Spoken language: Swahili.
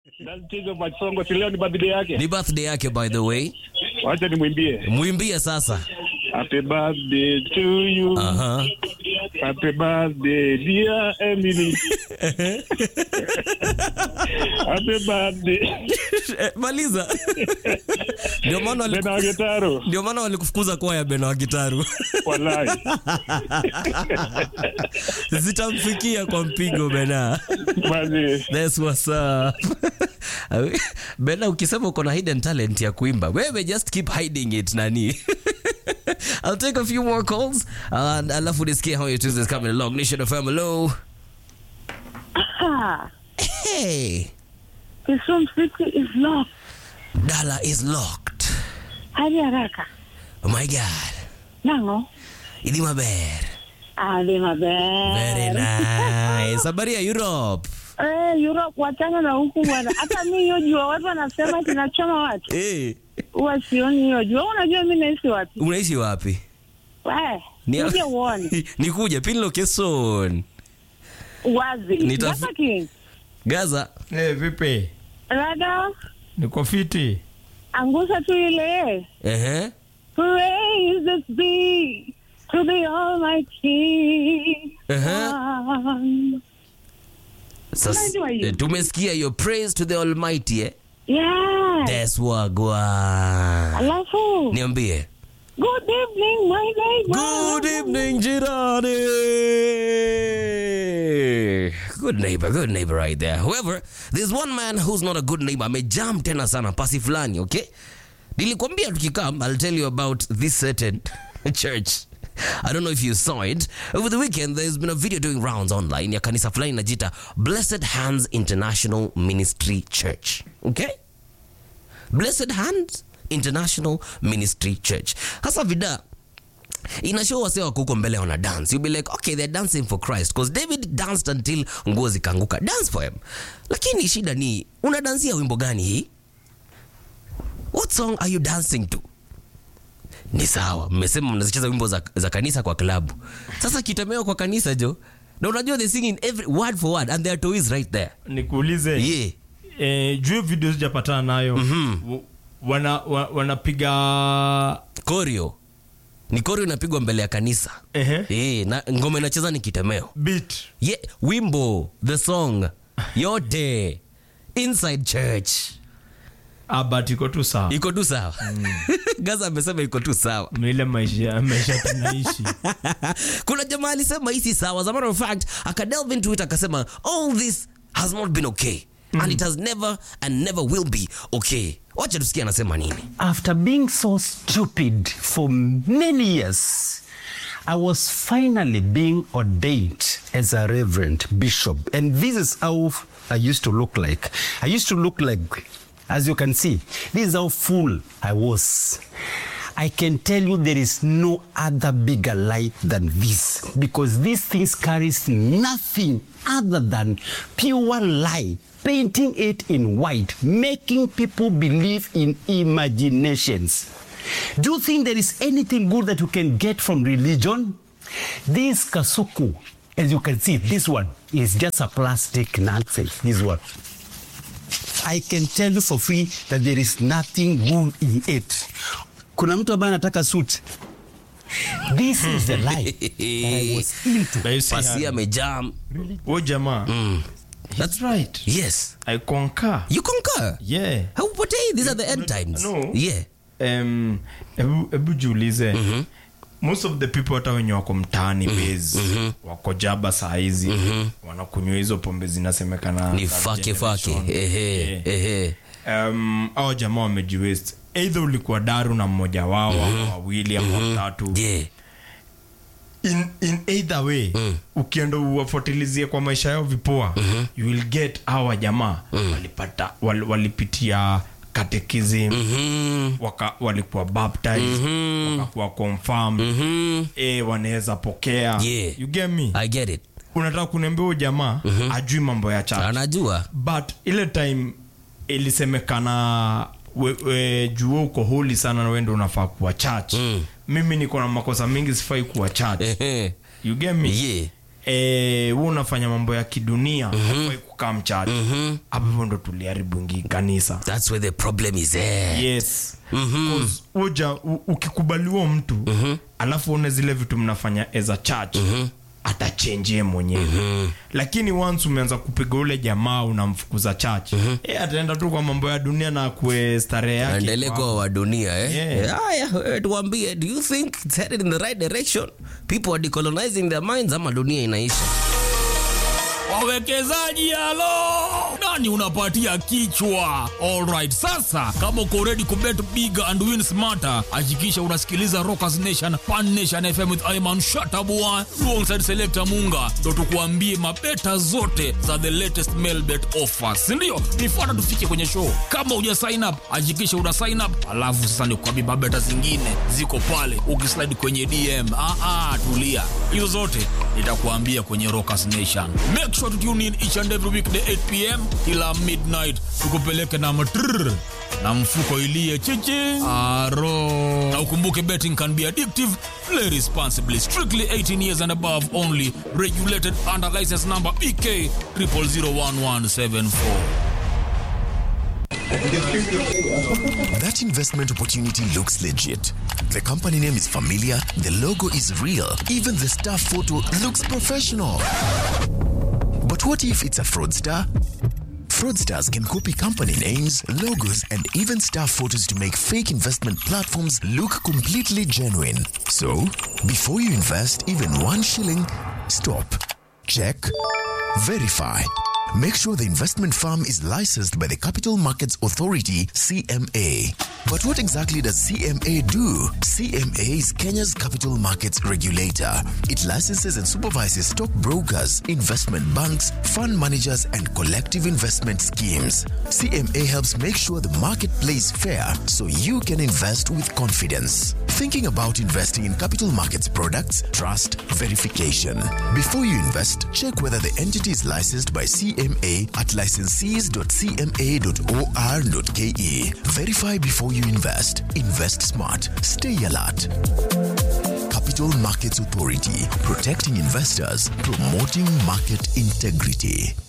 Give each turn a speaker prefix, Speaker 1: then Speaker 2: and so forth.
Speaker 1: Daltizo Machongo, si leo ni birthday yake.
Speaker 2: Ni birthday yake by the way.
Speaker 1: Wacha nimwimbie.
Speaker 2: Mwimbie sasa.
Speaker 1: Happy birthday to you.
Speaker 2: Aha.
Speaker 1: Happy birthday dear Emily. Happy birthday.
Speaker 2: Eh, Maliza. Ndio maana wali-
Speaker 1: Bena wa Gitaro.
Speaker 2: ndio maana walikufukuza kwaya Bena wa Gitaru.
Speaker 1: Wallahi.
Speaker 2: Zitamfikia kwa mpigo Bena.
Speaker 1: Basi.
Speaker 2: That's what's up. Bena ukisema uko na hidden talent ya kuimba, wewe just keep hiding it nani. I'll take a few more calls and alafu nisikie how your Tuesday is coming along. Nation of hello.
Speaker 3: Ah,
Speaker 2: Hey,
Speaker 3: Kisumu City is locked.
Speaker 2: Gala is locked.
Speaker 3: Hadi haraka.
Speaker 2: Oh my God.
Speaker 3: Nango.
Speaker 2: Idi maber.
Speaker 3: Hadi maber.
Speaker 2: Very nice. Habari ya Europe.
Speaker 3: Eh, Europe wachana na huku bwana. Hata mimi hiyo jua watu wanasema kinachoma watu.
Speaker 2: Eh,
Speaker 3: Huwa sioni hiyo jua. Wewe Unajua mimi naishi wapi?
Speaker 2: unaishi wapi?
Speaker 3: Eh,
Speaker 2: Ni-
Speaker 3: uje uone.
Speaker 2: Nikuja pin location.
Speaker 3: Wazi.
Speaker 2: Nitaf-
Speaker 3: Sasa king.
Speaker 2: Gaza.
Speaker 4: Eh, vipi?
Speaker 3: Rada,
Speaker 4: Niko fiti.
Speaker 3: angusha tu ile.
Speaker 2: Ehe.
Speaker 3: Praise be to the Almighty.
Speaker 2: Ehe.
Speaker 3: Um,
Speaker 2: Sasa
Speaker 3: Unajua hiyo?
Speaker 2: eh, tumesikia hiyo praise to the almighty eh?
Speaker 3: yeah.
Speaker 2: That's wagwan.
Speaker 3: Alafu.
Speaker 2: Niambie.
Speaker 3: Good evening, my neighbor.
Speaker 2: Good evening, Jirani. Good neighbor, good neighbor right there. However, there's one man who's not a good neighbor. Amejam tena sana pasi fulani, okay? Nilikwambia tukikam, I'll tell you about this certain church. I don't know if you saw it. Over the weekend, there's been a video doing rounds online ya kanisa fulani najita Blessed Hands International Ministry Church. Okay? Blessed Hands International Ministry Church. Hasa vida inashow wase wako huko mbele wana dance you'll be like okay they're dancing for christ because david danced until nguo zikaanguka dance for him lakini shida ni unadansia wimbo gani hii what song are you dancing to ni sawa mmesema mnazicheza wimbo za, za kanisa kwa klabu sasa kitemeo kwa kanisa jo na unajua they singing every word for word and their toe is right there
Speaker 4: Nikuulize.
Speaker 2: yeah
Speaker 4: Eh, juu video sijapatana nayo. W- Wana wa, wanapiga
Speaker 2: korio ni korio inapigwa mbele ya kanisa
Speaker 4: ehe
Speaker 2: eh na ngoma inacheza ni kitemeo
Speaker 4: beat.
Speaker 2: Ye, wimbo the song yote inside church
Speaker 4: Ah, but iko tu sawa.
Speaker 2: iko tu sawa gaza amesema iko tu sawa
Speaker 4: Ni ile maisha maisha tunaishi.
Speaker 2: kuna jamaa alisema hii si sawa as a matter of fact akadelve into it akasema all this has not been okay and it has never and never will be okay wacha tusikia anasema nini
Speaker 5: After being so stupid for many years, I was finally being ordained as a reverend bishop. And this is how I used to look like. I used to look like, as you can see, this is how full I was. I can tell you there is no other bigger light than this because these things carries nothing other than pure light painting it in white making people believe in imaginations do you think there is anything good that you can get from religion this kasuku as you can see this one is just a plastic nonsense this one I can tell you for free that there is nothing good in it. Kuna mtu ambaye anataka suit. This is the life that I was into.
Speaker 4: But you see,
Speaker 2: pasi
Speaker 4: uh,
Speaker 2: amejam
Speaker 4: huyo jamaa. That's right.
Speaker 2: yes
Speaker 4: I concur.
Speaker 2: you concur
Speaker 4: Yeah.
Speaker 2: haupotei these are the end times
Speaker 4: No.
Speaker 2: yeah
Speaker 4: um, hebu hebu jiulize most of the people hata wenye wako mtaani base wako jaba saa hizi wanakunywa hizo pombe zinasemekana
Speaker 2: ni
Speaker 4: third
Speaker 2: fake fake
Speaker 4: generation.
Speaker 2: ehe
Speaker 4: Yeah.
Speaker 2: ehe
Speaker 4: um, au jamaa wamejiwest eidha ulikuwa daru na mmoja wao ama wawili ama watatu
Speaker 2: yeah
Speaker 4: in, in either way ukienda uwafuatilizie kwa maisha yao vipoa you will get hawa jamaa walipata wal, walipitia katekism
Speaker 2: Mhm.
Speaker 4: waka, walikuwa baptized wakakuwa confirmed eh, wanaweza pokea
Speaker 2: Yeah.
Speaker 4: you get me
Speaker 2: i get it
Speaker 4: unataka kuniambia huyu jamaa ajui mambo ya church
Speaker 2: anajua
Speaker 4: but ile time ilisemekana we, we, juu uko holi sana na wendo unafaa kuwa church
Speaker 2: Mm.
Speaker 4: mimi niko na makosa mingi sifai kuwa church
Speaker 2: ehe
Speaker 4: you get me
Speaker 2: yeah
Speaker 4: eh, wewe unafanya mambo ya kidunia mm kukaa mchache hapo hivyo ndo tuliharibu ingi kanisa
Speaker 2: That's where the problem is there.
Speaker 4: yes Cause uja u- ukikubaliwa mtu alafu une zile vitu mnafanya as a church atachenjie mwenyewe lakini once umeanza kupiga ule jamaa unamfukuza church eh, ataenda tu kwa mambo ya dunia na kue starehe yake
Speaker 2: Aendelee
Speaker 4: kwa-
Speaker 2: kuwa wa dunia eh?
Speaker 4: Yeah.
Speaker 2: Haya, wewe tuambie, do you think it's headed in the right direction? People are decolonizing their minds ama dunia inaisha?
Speaker 6: wawekezaji halo nani unapatia kichwa alright sasa kama uko ready kubet big and win smarter hakikisha unasikiliza rockers nation pan nation fm with iman shatabua alongside selector munga ndo tukuambie mabeta zote za the latest mail bet offers sindio nifuata tufike kwenye show kama uja sign up hakikisha una sign up alafu sasa nikuambie mabeta zingine ziko pale ukislide kwenye dm ah, ah, tulia hizo zote nitakuambia kwenye rockers nation make sure to tune in each and every weekday 8 pm kila midnight tukupeleke na matrrr na mfuko ilie chichi aro na ukumbuke betting can be addictive play responsibly strictly 18 years and above only regulated under license number bk 0001174
Speaker 7: That investment opportunity looks legit. The company name is familiar, the logo is real, even the staff photo looks professional. But what if it's a fraudster? Fraudsters can copy company names, logos, and even staff photos to make fake investment platforms look completely genuine. So, before you invest even one shilling, stop, check, verify. Make sure the investment firm is licensed by the Capital Markets Authority, CMA. But what exactly does CMA do? CMA is Kenya's capital markets regulator. It licenses and supervises stockbrokers, investment banks, fund managers, and collective investment schemes. CMA helps make sure the market plays fair so you can invest with confidence. Thinking about investing in capital markets products? Trust verification. Before you invest, check whether the entity is licensed by CMA at licensees.cma.or.ke. Verify before you invest. Invest smart. Stay alert. Capital Markets Authority, protecting investors, promoting market integrity.